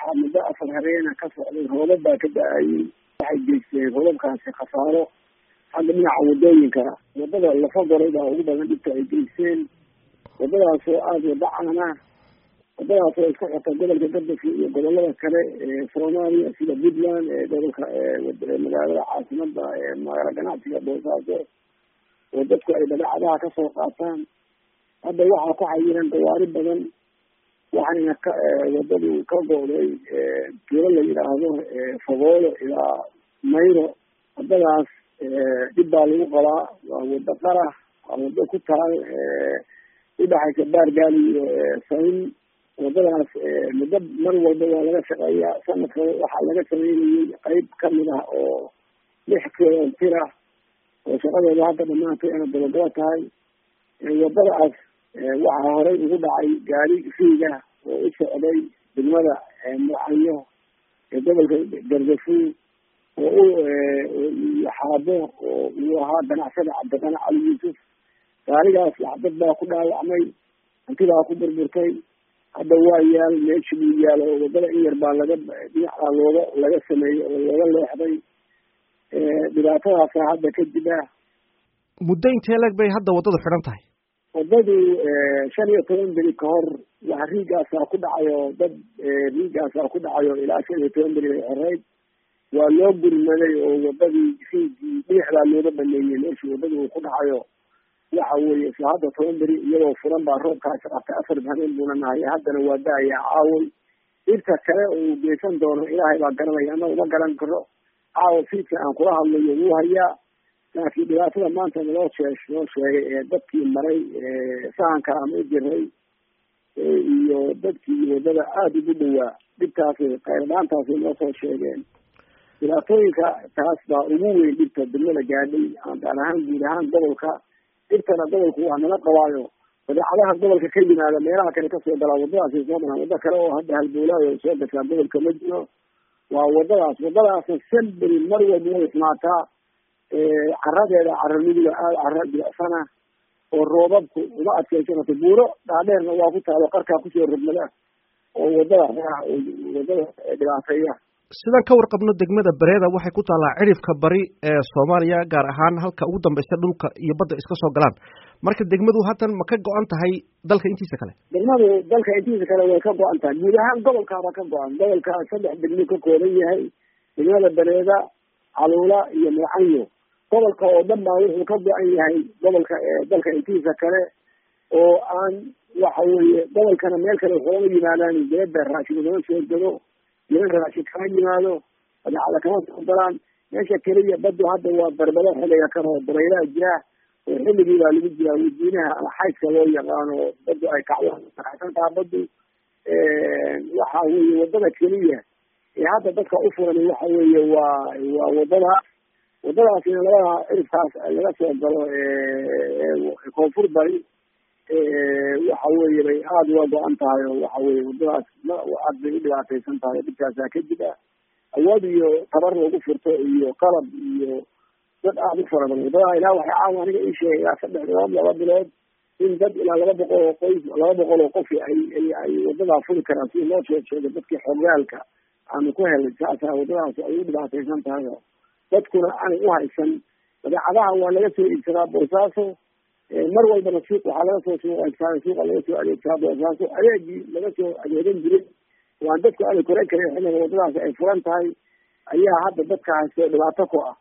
waxaa muddo afar habeena ka socday roobab baa ka da-ayay waxay geysteen roobabkaasi khasaaro hadda dhinaca wadooyinka wadada lafa goray baa ugu badan dhibta ay geysteen wadadaas oo aada wada caana wadadaas oo isku xirta gobolka gardafo iyo gobolada kale ee soomaaliya sida puntland ee gobolka magaalada caasimada ee magaala ganacsiga boosaaso oo dadku ay badeecadaha kasoo qaataan hadda waxaa ku xayiran gawaari badan waxayna ka wadadu ka go-day tuulo la yidhaahdo fagoolo ilaa mayro wadadaas dhib baa lagu qabaa waa wado qarax waa wado ku taal udhaxaysa baargaali iyo sayn wadadaas muddo mar walba waa laga shaqeeyaa sanadka waxaa laga sameynayay qeyb kamid ah oo lix kilomitir ah oo shaqadeeda hadda dhamaantay ana dabagaba tahay wadadaas waxaa horey ugu dhacay gaari fiiga oo u socday degmada mucanyo ee gobolka gardafuul oo u xaabo oo uu ahaa ganacsada cabdiqani cali yuusuf gaarigaas dad baa ku dhaawacmay hantidaa ku burburtay hadda waa yaal meeshi buu yaal oo wadada in yar baa laga dhinacdaa looga laga sameeyey oo looga leexday dhibaatadaasa hadda ka jira muddo intee leg bay hadda waddadu xidhan tahay wadadu shan iyo toban beri ka hor waa riigaasaa ku dhacayo dad riigaasaa ku dhacayo ilaa shan iyo toban beri bay xoreyd waa loo gurmaday oo wadadii riigii dhinaxdaa looga baneeyey meeshii wadada uu ku dhacayo waxa weeye isla hadda toban beri iyadoo furan baa roobkaasi qabtay afar habeen buuna nahay haddana waa da-ayaa caaway dhirta kale uu geysan doono ilaahay baa garanaya ana uma garan karo caawa fiidka aan kula hadlayo wuu hayaa laakiin dhibaatada maanta naloo shee noo sheegay ee dadkii maray sahanka ama u jiray iyo dadkii wadada aada ugu dhawaa dhibtaasi qayrdhaantaasi noo soo sheegeen dhibaatooyinka taas baa ugu weyn dhibta degmada gaadhay gaar ahaan guud ahaan gobolka dhibtana gobolku waa nala qabaayo badeecadaha gobolka ka yimaada meelaha kale kasoo galaa wadadaasi soo maraan waddo kale oo hadda halbowlaayo soo gashaa gobolka ma jiro waa wadadaas wadadaasna semberi mar walba way ismaataa caradeeda cara midiga aada cara jilicsana oo roobabku uma adkeysan karto buuro dhaadheerna waa ku taalo qarkaa kusoo rogmada oo wadada wadada dhibaateeya sidaan ka warqabno degmada bereeda waxay ku taallaa cirifka bari ee soomaaliya gaar ahaan halka ugu dambeysa dhulka iyo badda iska soo galaan marka degmadu haddan ma ka go-an tahay dalka intiisa kale degmadu dalka intiisa kale way ka go-an tahay guud ahaan gobolkaaba ka go-an gobolka saddex degmo ka kooban yahay degmada bereeda caluula iyo mucanyo gobolka oo dhan baa wuxuu ka go-an yahay gobolka dalka intiisa kale oo aan waxa weeye gobolkana meel kale waxooga yimaadaan dibadda raashin lama soo gado niman raashin kama yimaado badeecada kama soo galaan meesha keliya badu hadda waa barbado xiliga kan oo dabaylaha jira oo xilligii baa lagu jiraa wadiinaha ama xaydka loo yaqaano badu ay kacdo kacsantaha badu waxa weeye wadada keliya ee hadda dadka u furan waxa weeye waa waa wadada wadadaasina labada cirifkaas laga soo galo koonfur bari waxa weeye bay aada uga go-an tahay oo waxa weye wadadaas aad bay u dhibaateysan tahay oo dhibkaasaa ka jira awood iyo tabar lagu furto iyo qalab iyo dad aada u fara badan wadadaha ilaa waxay caawa aniga ii sheegay ilaa saddex bilood laba bilood in dad ilaa laba boqol oo qoys laba boqol oo qof ay ay wadadaa furi karaan si loo soo sheego dadkii xogaalka aanu ku helay saasa wadadaas ay u dhibaateysan tahay oo dadkuna aanay u haysan badeecadaha waa laga soo iibsadaa boosaaso mar walbana suuq waxaa laga soo suuqaysaa suuqa laga soo adeegsadaa boosaaso adeegii laga soo adeegan jiray waan dadku aanay koran karin xilliga wadadaasi ay furan tahay ayaa hadda dadka haysto dhibaato ku ah